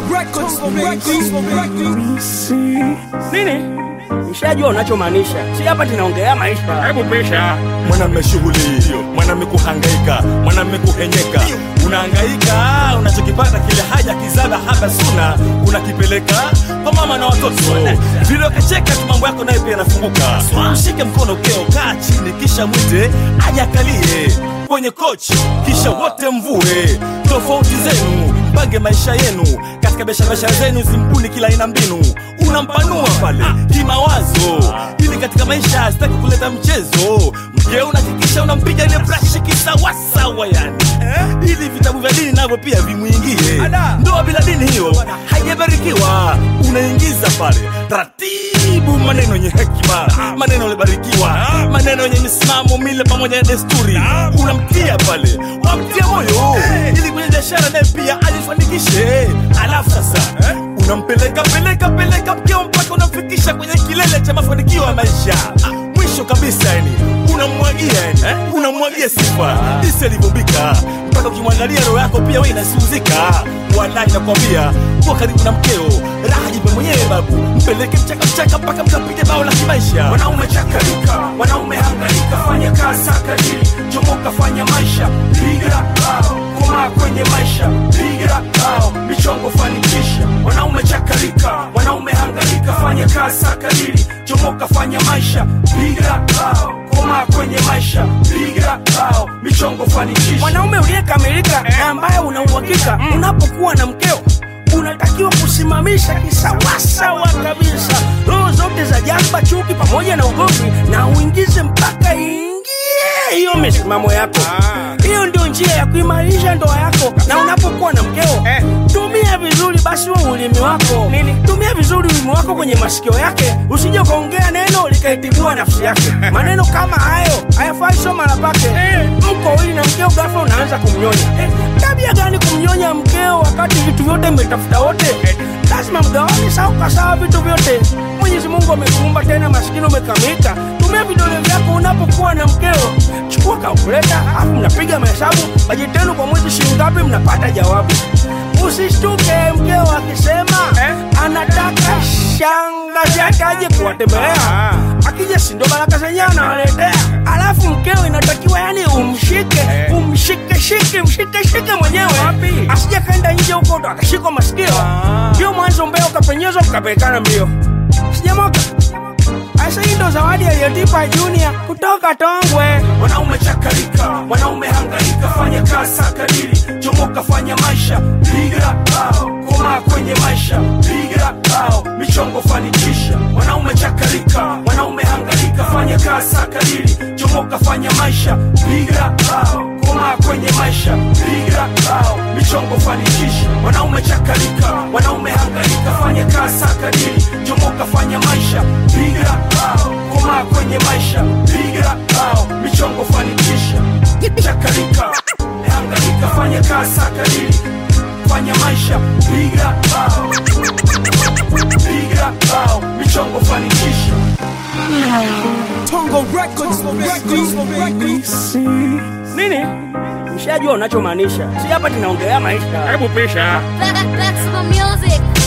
Records, Records, Nini? Nishajua unachomaanisha. Si hapa tunaongelea maisha. Hebu pisha. mwanamme shughuli hiyo mwanamme kuhangaika mwanamme kuhenyeka unahangaika unachokipata kile haja kizaba haba suna unakipeleka kwa mama na watoto vile ukacheka tu mambo yako nayo pia yanafunguka mshike mkono keo kaa chini kisha mwite aje akalie kwenye kochi kisha wote mvue tofauti zenu mpange maisha yenu katika biashara biashara zenu zimbuni kila aina mbinu unampanua pale kimawazo ili katika maisha sitaki kuleta mchezo mkeo unahakikisha unampiga ile brashi kisawasawa yani ili vitabu vya dini navyo pia vimwingie ndoa bila dini hiyo haijabarikiwa unaingiza pale taratibu maneno yenye hekima maneno yalibarikiwa maneno yenye misimamo mile pamoja na desturi unamtia pale unamtia moyo ili kwenye biashara naye pia ajifanikishe alafu sasa unampeleka peleka peleka mkeo mpaka unamfikisha kwenye kilele cha mafanikio ya maisha Ah, mwisho kabisa yani unamwagia yani unamwagia sifa jinsi alivyombika mpaka ukimwangalia roho yako pia we inasiuzika walai nakwambia kuwa karibu na mkeo raha jipe mwenyewe babu mpeleke mchaka mchaka mpaka mkapige bao la kimaisha wanaume chakarika wanaume hangaika fanya kazi sakadili chomoka fanya maisha piga bao komaa kwenye maisha piga bao michongo fanikisha wanaume chakarika wanaume hangaika fanya kazi sakadili chomoka fanya maisha piga bao komaa kwenye maisha piga bao michongo fanikisha Mwanaume uliyekamilika na ambaye una uhakika unapokuwa na mkeo unatakiwa kusimamisha kisawasawa kabisa roho zote za jamba, chuki pamoja na ugomvi, na uingize mpaka ingie hiyo misimamo yako. Hiyo ndio njia ya kuimarisha ndoa yako. Na unapokuwa na mkeo, tumia vizuri basi huo ulimi wako. Tumia vizuri ulimi wako kwenye masikio yake, usije ukaongea neno likaitibua nafsi yake. Maneno kama hayo hayafai, sio mara pake. Mko wawili na mkeo, ghafla unaanza kumnyonya. Tabia gani kumnyonya mkeo wakati vitu vyote mmetafuta wote? Lazima mgawane sawa kwa sawa vitu vyote. Mwenyezi Mungu amekuumba tena maskini umekamilika. Tumia vidole vyako unapokuwa na mkeo. Chukua kalkuleta, alafu mnapiga mahesabu bajeti yenu kwa mwezi shilingi ngapi, mnapata jawabu. Usishtuke mkeo akisema anataka shangazi yake aje kuwatembelea. Akija si ndo baraka zenyewe anawaletea. Alafu mkeo inatakiwa yani umshike, umshike shike, mshike shike mwenyewe. Asije kaenda nje huko ndo akashikwa masikio. Ndio mwanzo mbeo kapenyezwa mkapelekana mbio. Sijamoka. Asa hii ndo zawadi aliyotipa Junior kutoka Tongwe. wanaume chakarika wanaume hangaika fanya kazi sakadili chomoka fanya maisha piga bao komaa kwenye maisha piga bao michongo fanikisha wanaume chakarika wanaume hangaika fanya kazi sakadili chomoka fanya maisha piga bao komaa kwenye maisha piga bao michongo fanikisha wanaume chakarika wanaume hangaika fanya kazi sakadili chomoka fanya maisha piga bao komaa kwenye maisha piga bao michongo fanikisha chakarika hangaika fanya kazi sakadili fanya maisha piga bao piga bao michongo fanikisha Tongo Records, Records, Nini? Nishajua unachomaanisha. Si hapa tunaongelea maisha. Hebu pisha. Flexible music.